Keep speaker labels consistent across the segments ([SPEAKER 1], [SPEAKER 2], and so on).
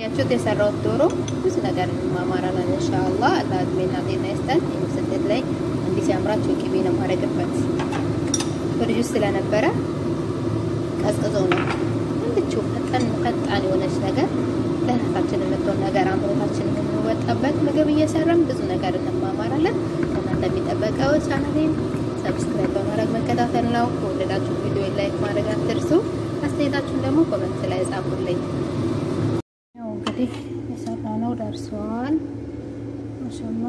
[SPEAKER 1] ያችሁት የሰራሁት ዶሮ ብዙ ነገር እንማማራለን ኢንሻአላህ። አላህ እድሜና ጤና ይስጠን። ስደት ላይ እንዲህ ሲያምራችሁ ቅቤ ነው ማድረግበት ፍሪጅ ውስጥ ስለነበረ ቀዝቅዞ ነው እንድችው ፈጠን ፈጣን የሆነች ነገር ለራሳችን የምትሆን ነገር አምሮታችን የምንወጣበት ምግብ እየሰራን ብዙ ነገር እንማማራለን። ከእናንተ የሚጠበቀው ቻናሌን ሰብስክራይብ በማድረግ መከታተል ነው። ከወደዳችሁ ቪዲዮ ላይክ ማድረግ አትርሱ። አስተያየታችሁን ደግሞ ኮመንት ላይ ጻፉልኝ። ያው እንግዲህ የሰራነው ደርሷል። ማሻአላ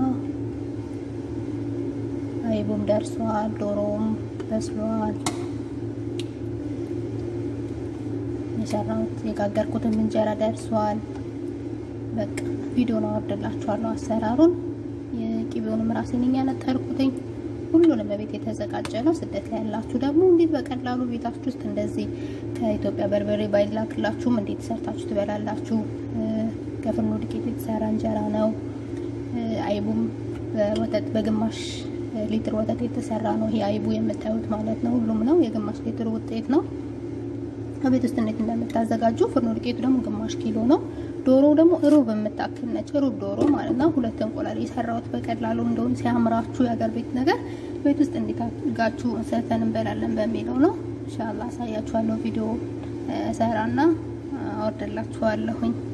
[SPEAKER 1] አይቡም ደርሷል። ዶሮውም በስሏል። የሰራሁት የጋገርኩትም እንጀራ ደርሷል። በቃ ቪዲዮን አወርድላችኋለሁ አሰራሩን። የቅቤውንም ራሴ ነኝ ያነጠርኩትኝ። ሁሉንም በቤት የተዘጋጀ ነው። ስደት ላይ ያላችሁ ደግሞ እንዴት በቀላሉ ቤታችሁ ውስጥ እንደዚህ ከኢትዮጵያ በርበሬ ባይላክላችሁም እንዴት ሰርታችሁ ትበላላችሁ። ከፍርኖ ዱቄት የተሰራ እንጀራ ነው። አይቡም በወተት በግማሽ ሊትር ወተት የተሰራ ነው። ይሄ አይቡ የምታዩት ማለት ነው። ሁሉም ነው የግማሽ ሊትር ውጤት ነው። ከቤት ውስጥ እንዴት እንደምታዘጋጁ ፍርኖ ዱቄቱ ደግሞ ግማሽ ኪሎ ነው። ዶሮ ደግሞ ሩብ የምታክል ነች። ሩብ ዶሮ ማለት ነው። ሁለት እንቁላል የሰራሁት በቀላሉ እንደሆነ ሲያምራችሁ የሀገር ቤት ነገር ቤት ውስጥ እንዴት አድርጋችሁ ሰርተን እንበላለን በሚለው ነው። ኢንሻአላህ አሳያችኋለሁ። ቪዲዮ ሰራና አወርደላችኋለሁኝ።